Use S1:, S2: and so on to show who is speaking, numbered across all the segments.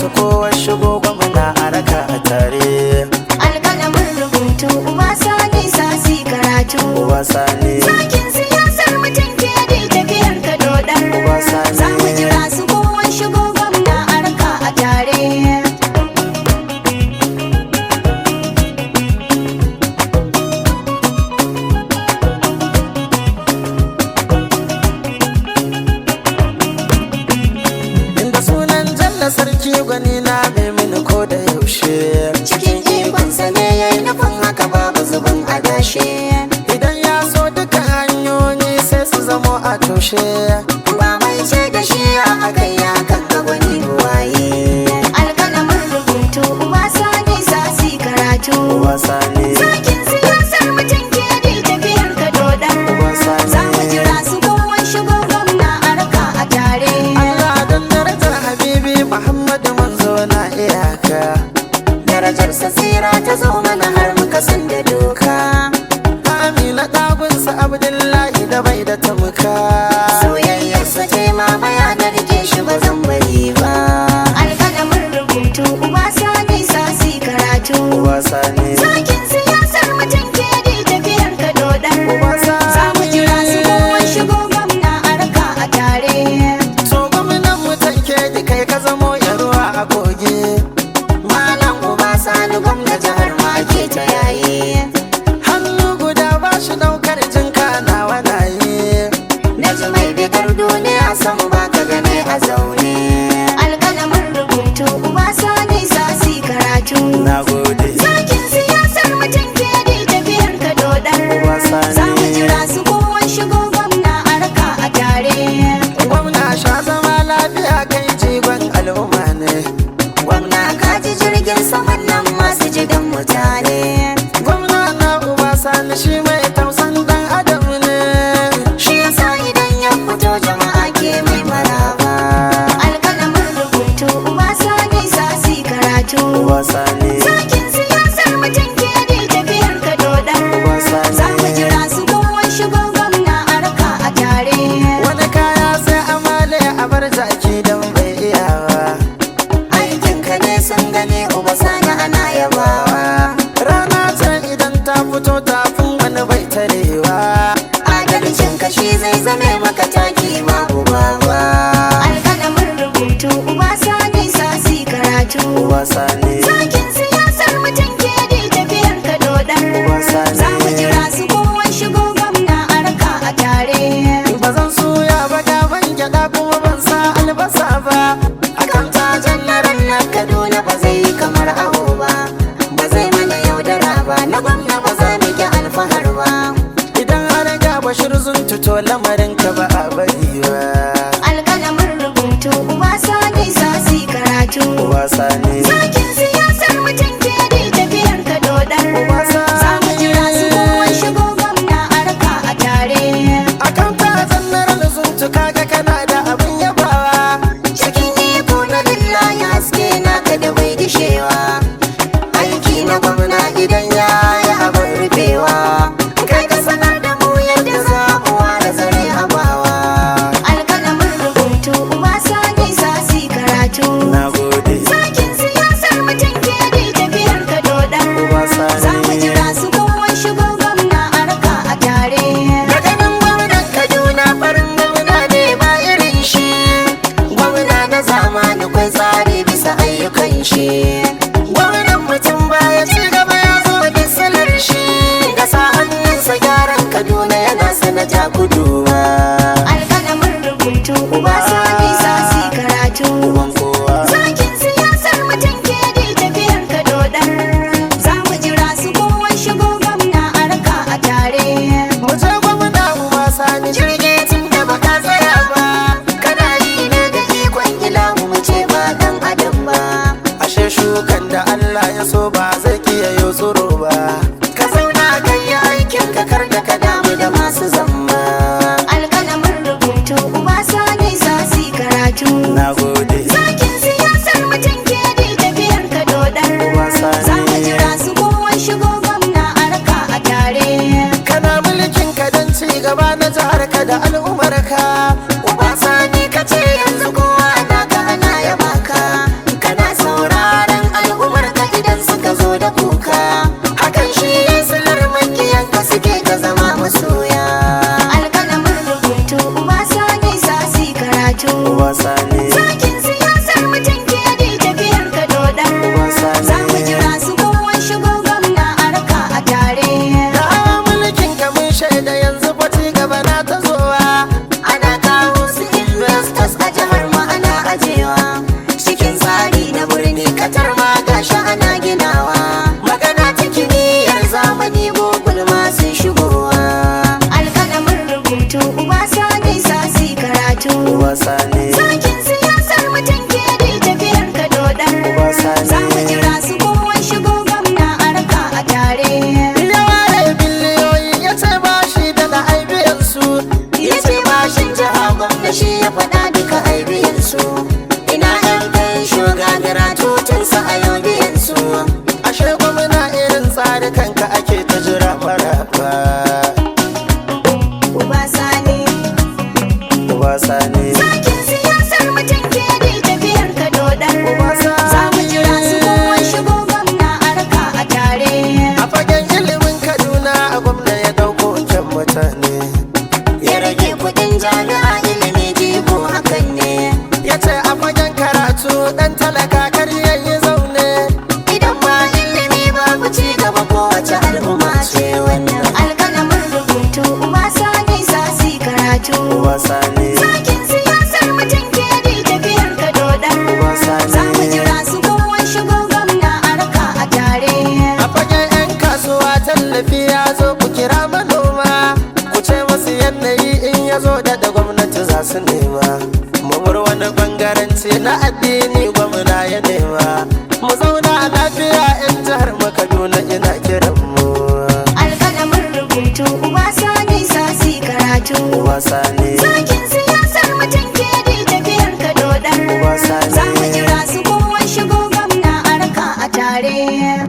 S1: su kowa shigo gwamna a raka a tare
S2: alƙalamin rubutu uba sani sasi karatu
S1: uba sani
S2: sakin siyasar mutum ke da tafiyar ka dodar
S1: Uba Sani.
S2: za mu jira su kowa shigo gwamna a raka a tare
S1: inda sunan jalla sarki gwani na mai mini ko da yaushe
S2: cikin ikonsa ne ya yi nufin haka babu zubin adashe
S1: idan ya so duka hanyoyi sai su zamo a toshe
S2: ba mai ce da shi a akai ya kan ga gwani waye alƙalamin rubutu uba sani sasi karatu
S1: uba sani
S2: sakin siyasar mutum ke da tafiyar ka dodar
S1: Uba Sani.
S2: za mu jira su kowa shigo gwamna a raka a tare
S1: Allah don darajar habibi Muhammadu manzo na iyaka
S2: darajar sa tsira ta zo mana har muka san da doka
S1: Amina ɗagunsa Abdullahi da bai da tamuka
S2: soyayyarsa ce mamaya na rike shi ba zan bari ba alƙalamin rubutu uba sani sasi karatu
S1: Uba sani
S2: sakin siyasar mutum ke da tafiyar ka dodar
S1: Uba Sani.
S2: za mu jira su kowa shigo gwamna a raka a tare
S1: So gwamnan mutan ke ji kai ka zamo ya ruwa a kogi
S2: malam uba sani gwamna jihar ma ke ta yayi
S1: Hannu guda ba shi ɗaukar jinka na wanaye
S2: na ji mai bikar duniya san ba ka gane a zaune alƙalamin rubutu uba sani sasi karatu
S1: Na gode
S2: sakin siyasar mutum ke da tafiyar ka dodar
S1: Uba Sani.
S2: za mu jira su kowa shigo gwamna a raka a tare
S1: Gwamna sha zama lafiya kai jigon al'umma ne
S2: gwamna ka ji jirgin saman nan masu jigan mutane
S1: Gwamna na uba sani shi mai tausan dan adam ne
S2: shi yasa idan ya fito jama'a ke mai maraba alƙalamin rubutu uba sani sasi karatu
S1: Uba sani
S2: sakin siyasar mutum ke da tafiyar ka dodar
S1: Uba Sani.
S2: za mu jira su kowa shigo gwamna a raka a tare
S1: Wani kaya sai amale a bar jaki don bai iya ba
S2: aikin ka ne sun gane uba sani ana yabawa
S1: Rana ce idan ta fito tafin wani bai tarewa
S2: adalcin ka shi zai zame maka taki ma uba ba alƙalamin rubutu uba sani sasi karatu
S1: Uba sani
S2: sakin siyasar mutum ke da tafiyar ka dodar
S1: Uba Sani.
S2: za mu jira su kowa shigo gwamna a raka a tare
S1: ba zan suya ba gaban gyaɗa kuma ban sa albasa ba
S2: akan tajan na ranar kaduna ba zai yi kamar awo ba ba zai mana yaudara ba na gwamna ba za mu ki alfahar ba
S1: Idan har ga bashir zun tuto lamarin ka ba a bari ba
S2: alƙalamin rubutu uba sani sasi karatu
S1: Uba sani
S2: sakin siyasar mutum ke da tafiyar ka dodar
S1: Uba Sani.
S2: za mu jira su kowa shigo gwamna a raka a tare
S1: akan ta zannar zun tuka ga kana da abin yabawa
S2: cikin iko na lillahi haske naka da bai dishewa aiki na gwamna idan ya yi abin rufewa kai ka sanar da mu yadda za mu ware zare abawa alƙalamin rubutu uba sani sasi karatu
S1: na gode
S2: sakin siyasar mutum ke da tafiyar ka dodar
S1: Uba Sani.
S2: za mu jira su kowa shigo gwamna a raka a tare
S1: da ganin gwamnan kaduna farin gwamna ne ba irin shi
S2: gwamna na zamani kwai tsari bisa ayyukan shi
S1: gwamnan mutum baya ci gaba ya zo da silar shi
S2: da sa hannunsa gyaran kaduna yana sanata kuduwa alƙalamin rubutu uba sani sasi karatu
S1: uban kowa
S2: zakin siyasar mutum ke da tafiyar ka dodar za mu jira su kowa shigo gwamna a raka a tare
S1: mu je gwamna uba sani
S2: jirgi tun da baka tsaya ba kana yi ne da ikon ilahu mu ce ba dan adam ba
S1: ashe shukan da Allah ya so ba zai kiyaye tsoro ba
S2: ka zauna kan yi aikin ka kar da ka damu da masu zamba alƙalamin rubutu uba sani sasi karatu
S1: na gode
S2: zakin siyasar mutum ke da tafiyar ka dodar
S1: Uba Sani.
S2: za mu jira su kowa shigo gwamna a raka a tare
S1: kana mulkin ka don ci gaba na jihar ka da al'ummar ka
S2: uba sani ka ce yanzu kowa na ka ana yaba ka kana sa
S1: al'umma ce wannan
S2: alƙalamin rubutu uba sani sasi karatu
S1: wasa ne
S2: Sakin siyasar mutum ke da tafiyar ka dodar
S1: Wasa ne.
S2: Za mu jira su kowa shigo gwamna a raka a tare
S1: a fagen 'yan kasuwa tallafi ya zo ku kira manoma ku ce masu yanayi in ya zo da gwamnati za su nema mamur wani bangaranci na addini gwamna ya nema mu zauna lafiya 'yan jihar mu kaduna ina kiran mu
S2: Alƙalamin rubutu uba sani sasi karatu
S1: wasa ne
S2: Sakin siyasar mutum ke da tafiyar ka dodar
S1: Wasa ne.
S2: Za mu jira su kowa shigo gwamna a raka a tare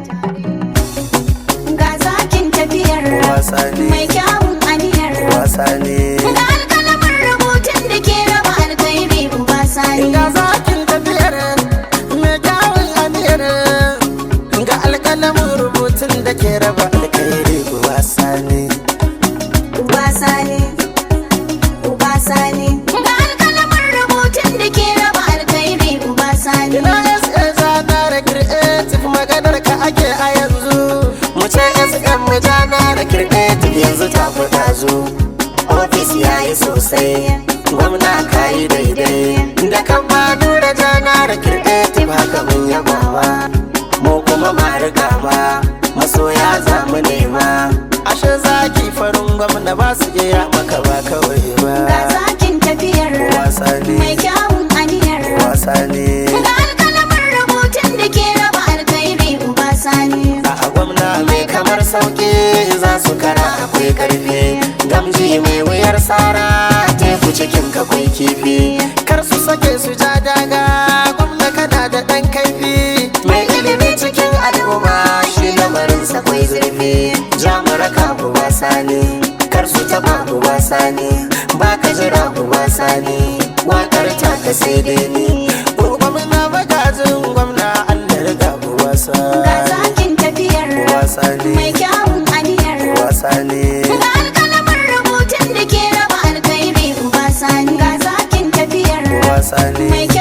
S2: Ga zakin tafiyar
S1: Wasa ne.
S2: mai kyawun aniyar
S1: wasa ne
S2: Ga alƙalamin rubutun da ke raba alkhairi uba sani
S1: ga zakin tafiyar mai kyawun aniyar ga alƙalamin rubutun da ke raba alkhairi wasa ne
S2: Uba sani Uba sani Ga alƙalamin rubutun da ke raba alkhairi uba sani
S1: ina sa zana da creative maganar ka ake a yanzu mu ce sm mu jana da creative yanzu ta fita zo ofis ya yi sosai gwamna ka yi daidai da kan ma nura jana da creative haka mun yabawa mu kuma ma riga ba masoya za mu nema ashe zaki farin gwamna ba su iya maka ba kawai
S2: Ga
S1: ba
S2: zakin tafiyar
S1: wasa
S2: mai
S1: ne
S2: kyawun aniyar
S1: wasa ne
S2: Ga alƙalamin rubutun da ke raba alkhairi uba sani
S1: a gwamna mai kamar sauki za su kara akwai karfi gamji mai wuyar sara teku cikin kakwai kifi kar su sake su ja daga gwamna kana da ɗan kaifi mai ilimi cikin al'umma shi lamarin sa kwai zurfi jamuraka ku wasa ne kar su taba ku wasa ne ba ka jira ku wasa ne wakar ta ka sai dai ni gwamna magajin gwamna allah riga ku wasa
S2: Ga zakin tafiyar
S1: wasa
S2: mai
S1: ne
S2: kyawun aniyar
S1: wasa ne
S2: Ga alƙalamin rubutun da ke raba alkhairi uba sani Ga zakin tafiyar
S1: wasa
S2: mai
S1: ne